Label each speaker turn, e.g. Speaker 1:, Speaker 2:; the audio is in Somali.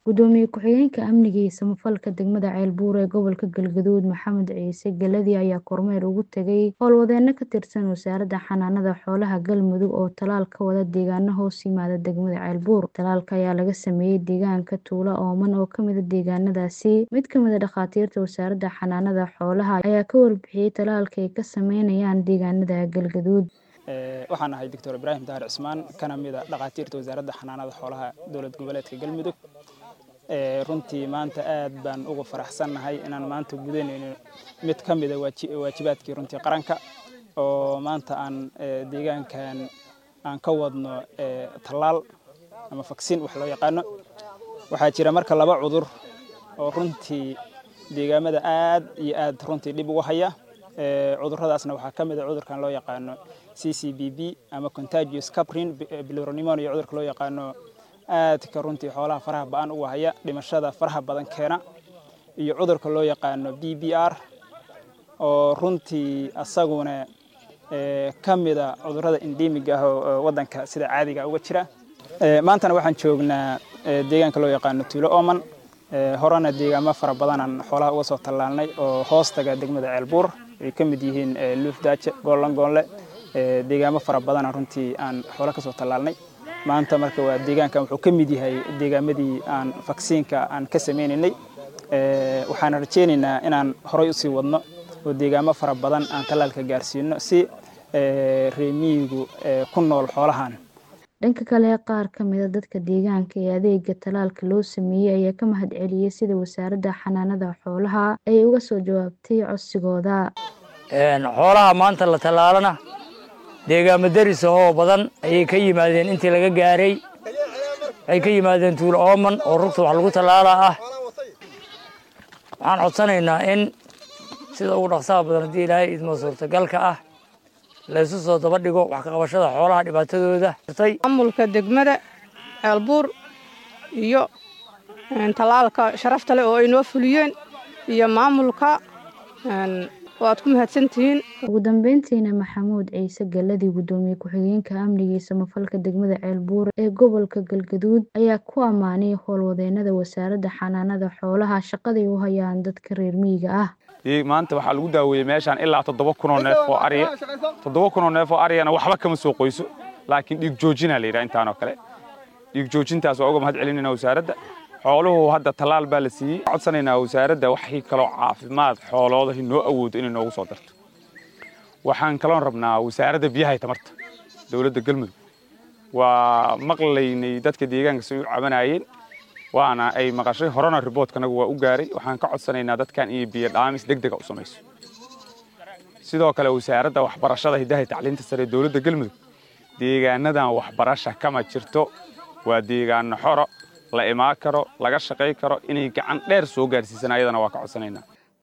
Speaker 1: gudoomiye ku-xigeenka amniga iyo samafalka degmada ceelbuur ee gobolka galgaduud maxamed ciise galadi ayaa kormeer ugu tegay howlwadeeno ka tirsan wasaaradda xanaanada xoolaha galmudug oo talaal ka wada deegaano hoos yimaada degmada ceelbuur talaalka ayaa laga sameeyey deegaanka tuulo ooman oo kamida deegaanadaasi mid kamida dhakhaatiirta wasaaradda xanaanada xoolaha ayaa ka warbixiyey talaalka ay ka sameynayaan deegaanada galgaduud
Speaker 2: waxaan ahay doctor ibraahim dahar cismaan kana mida dhakhaatiirta wasaaradda xanaanada xoolaha dowlad goboleedka galmudug runtii maanta aad baan ugu faraxsannahay inaan maanta gudanayno mid ka mida waajibaadkii runtii qaranka oo maanta aan deegaankan aan ka wadno tallaal ama faksin wax loo yaqaano waxaa jira marka laba cudur oo runtii deegaamada aad iyo aad runtii dhib ugu haya cuduradaasna waxaa ka mid a cudurkan loo yaqaano c c b b ama contagious caprin bilironimonio cudurka loo yaqaano aadka runtii xoolaha faraha ba-an uga haya dhimashada faraha badan keena iyo cudurka loo yaqaano b b r oo runtii asaguna ka mida cudurada endemiga ah oo wadanka sida caadiga uga jira maantana waxaan joognaa deegaanka loo yaqaano tuulo oman horena deegaamo fara badanaan xoolaha uga soo tallaalnay oo hoostaga degmada ceelbuur ay ka mid yihiin luufdaaje goollangoonle deegaamo fara badana runtii aan xoolo ka soo tallaalnay maanta marka waa deegaankan wuxuu ka mid yahay deegaamadii aan vaksiinka aan ka sameynaynay waxaan rajeynaynaa inaan horay usii wadno oo deegaamo fara badan aan tallaalka gaarsiino si reemiyigu ku nool xoolahan
Speaker 1: dhanka kale qaar ka mida dadka deegaanka ee adeega talaalka loo sameeyey ayaa ka mahad celiyey sida wasaaradda xanaanada xoolaha ay uga soo jawaabtay codsigooda
Speaker 3: xoolaha maanta la tallaalana deegaamo daris ahoo badan ayay ka yimaadeen intii laga gaaray waxay ka yimaadeen tuulo ooman oo rugta wax lagu tallaalaa ah waxaan codsanaynaa in sida ugu dhaqsaha badan haddii ilaahay idmo suurtagalka ah laysu soo daba dhigo wax ka qabashada xoolaha dhibaatadooda
Speaker 4: maamulka degmada ceelbuur iyo tallaalka sharafta leh oo ay noo fuliyeen iyo maamulka waad ku mahadsantihiin
Speaker 1: ugu dambeyntiina maxamuud ciise galadi gudoomiye ku-xigeenka amniga iyo samafalka degmada ceelbuur ee gobolka galgaduud ayaa ku ammaanay howlwadeenada wasaaradda xanaanada xoolaha shaqaday u hayaan dadka reer miyiga ah
Speaker 5: maanta waxaa lagu daaweeyey meeshaan ilaa toddoba kunoo neef oo ariya toddoba kunoo neef oo ariyana waxba kama soo qoyso laakiin dhiig joojinaa la yidhaha intaanoo kale dhiig joojintaas waa uga mahad celinayna wasaaradda xooluhu hadda tallaal baa la siiyey codsanaynaa wasaaradda waxii kaloo caafimaad xooloodahi noo awoodo inay noogu soo darto waxaan kaloon rabnaa wasaaradda biyahay tamarta dowladda galmudug waa maqlaynay dadka deegaanka si u cabanayeen waana ay maqashay horena riboodkanagu waa u gaaray waxaan ka codsanaynaa dadkan iyo biyo dhaamis deg dega u samayso sidoo kale wasaaradda waxbarashada hiddaha tacliinta sare ee dowladda galmudug deegaanadan waxbarasha kama jirto waa deegaano xoro la imaan karo laga shaqay karo inay gacan dheer soo gaarsiisan ayadana waa ka codsanaynaa